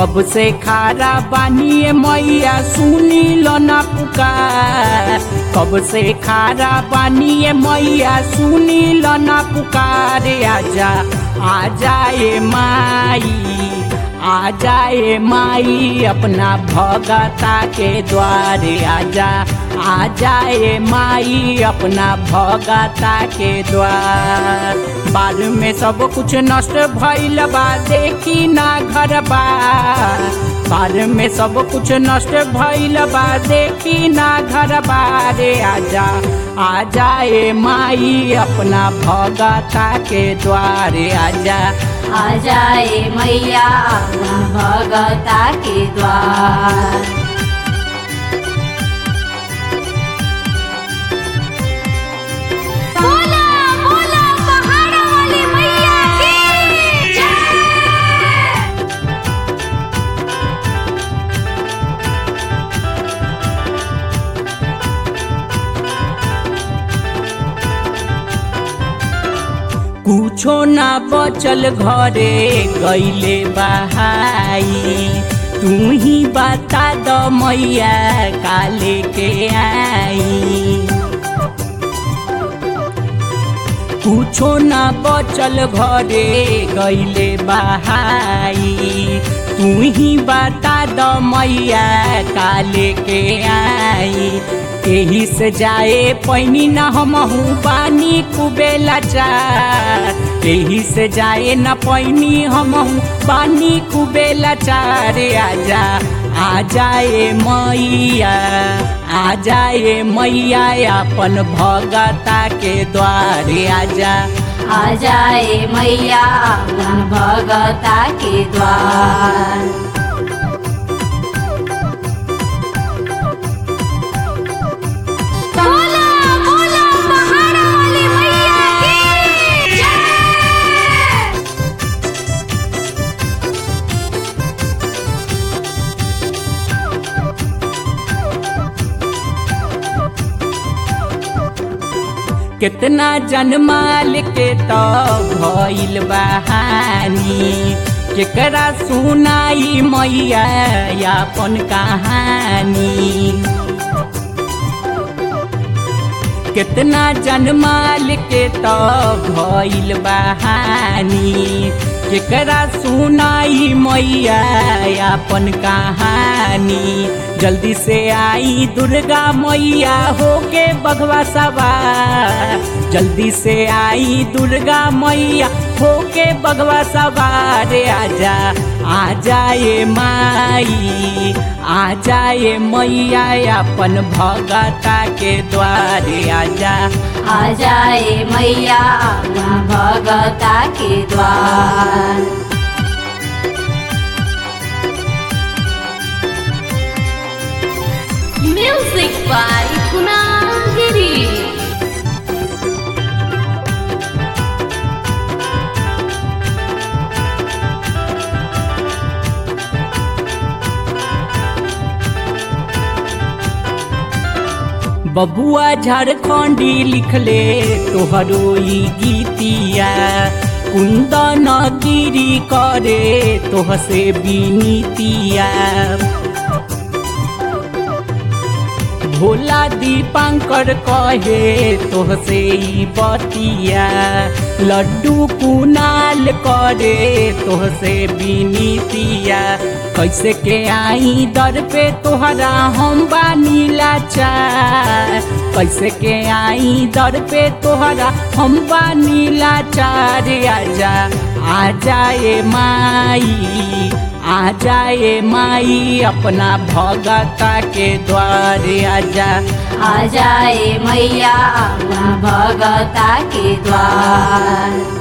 कब से खारा बानिए मैया सुनी लो ना पुकार कब से खारा बानिए मैया सुनी लो ना पुकार आजा आजा ए माई आ जाए माई अपना भगता के द्वारे आजा आ जाए माई अपना भगता के द्वार बाद में सब कुछ नष्ट भइल बा देखी ना घर बा बाद में सब कुछ नष्ट भइल बा देखी ना घर बारे आजा आ जाए माई अपना भगता के द्वारे आजा आ जाए मैया अपना भगता के द्वार बोला बोला पहाड़ वाली मैया की जय कुछो ना बचल घरे गईले बहाई तू ही बता द मैया काले के आई कुछो ना बचल घरे गईले बहाई तू ही बता द मैया काले के आई एही से जाए पैनी न हमहू बानी कुबेला चार एही से जाए न पैनी हमहू बानी कुबेला चार आजा आ जाए मैया आ जाए मैया अपन भगता के द्वारे आजा आ जाए मैया अपना भगता के द्वार बोला बोला पहाड़ वाली मैया की जय कितना जनमाल के तो भइल बहानी केकरा सुनाई मैया अपन कहानी कितना जनमाल के तो भइल बहानी केकरा सुनाई मैया अपन कहानी जल्दी से आई दुर्गा मैया होके बघवा सवार जल्दी से आई दुर्गा मैया होके बघवा सवार आजा आ जाए माई आ जाए मैया अपन भगता के द्वारे आजा आ जाए मैया अपना भगता के द्वार म्यूजिक बाय कुणाल गिरी बबुआ झारखंडी लिखले तोहरो ई गीतिया कुंदन गिरी करे तोह से बीनीतिया भोला दीपांकर कहे तोह से ई बतिया लड्डू कुनाल करे तोह से बीनीतिया कैसे के आई दर पे तोहरा हम बानी लाचार कैसे के आई दर पे तोहरा हम बानी लाचार आजा आ जाए माई आ जाए माई अपना भगता के द्वारे आजा आ जाए मैया अपना भगता के द्वार